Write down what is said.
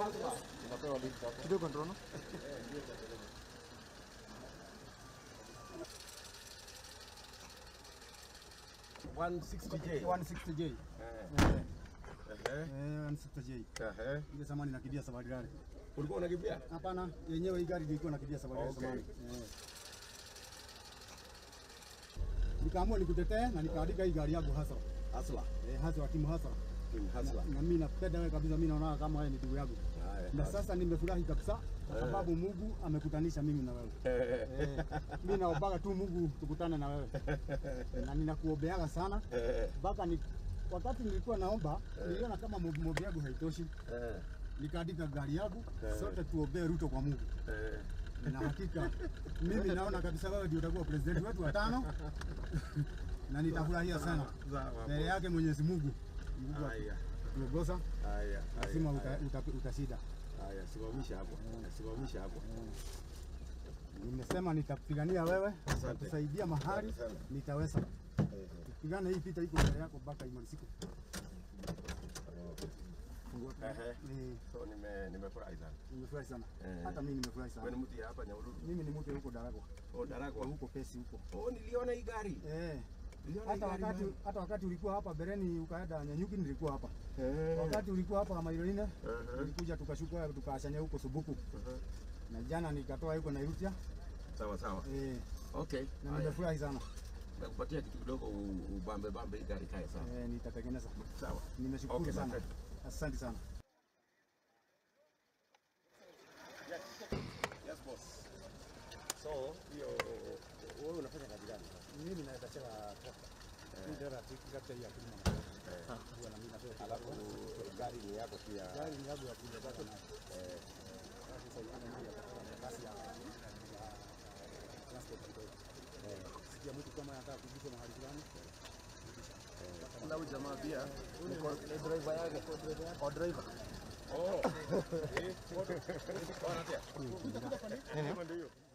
Unapewa link hapo. kidogo ndono One sixty J. 160J. Eh, Eh, eh, eh, 160J. eh. Ile zamani nakimbia safari rally. Ulikuwa unakimbia? Hapana, yenyewe hii gari ilikuwa nakimbia safari rally Okay. zamani. Eh. Nikaamua nikutetee na nikaandika hii gari yangu hasa. Hasla. Eh, hasa wa timu hasa. Team Hasla. Na mimi napenda wewe kabisa, mimi naona kama wewe ni ndugu yangu. Haya, Na haya. sasa nimefurahi kabisa kwa sababu Mungu amekutanisha mimi na wewe. Eh, Eh, mimi naombaga tu Mungu tukutane na wewe. Na ninakuombeaga sana eh, mpaka ni wakati nilikuwa naomba niliona kama maombi yangu haitoshi, eh, nikaandika gari yangu Eh. sote tuombee Ruto kwa Mungu, eh. na hakika mimi naona kabisa wewe ndio utakuwa president wetu wa tano na nitafurahia sana Sawa, mbele boss. yake Mwenyezi Mungu. Mungu Haya, atuongoza, haya, lazima haya, uta- haya. uta- utashinda. Haya, simamisha hapo. Simamisha hapo. Nimesema nitapigania wewe, Asante. nitakusaidia mahali Asante sana. nitaweza. Eh, eh. Pigana hii vita iko mbele yako mpaka imalizike. Ehe. Eh, So nime nimefurahi sana. Nimefurahi sana, Eh. hata mimi nimefurahi Wewe sana. ni mtu ya hapa Nyahururu? Mimi ni mtu huko Daragwa, Oh, Daragwa. huko Pesi huko. Oh, niliona hii gari. Eh. Niliona hii Hata gari. wakati bana. hata wakati ulikuwa hapa Bereni ukaenda Nyanyuki nilikuwa hapa. Eh. Wakati ulikuwa hapa Mairoine Mhm. tulikuja tukashuka tukaachania huko Subuku. Mhm. Na jana nikatoa huko Nairutia. Sawa sawa. Eh, Okay. na Haya. nimefurahi sana. Nakupatia kitu kidogo u- ubambe bambe hii gari kae sawa. Eh, nitatengeneza. Sawa. Nimeshukuru Okay, sana. asante. Asante sana. Yes boss. So, hiyo wewe unafanya kazi gani? Mimi naweza chela trakta. Hii ndio trakta hii ya kulima. Huwa na mimi natoa Alafu gari ni yako pia. gari ni yangu ya kulima zako na eh sasa yana mimi ya kasi ya ya transport kidogo. Eh, sikia mtu kama anataka kujuza mahali fulani. Na huyu jamaa pia ni co- ni driver yake. O driver. Oh. Eh, foto. Foto. Foto. Ndio hiyo.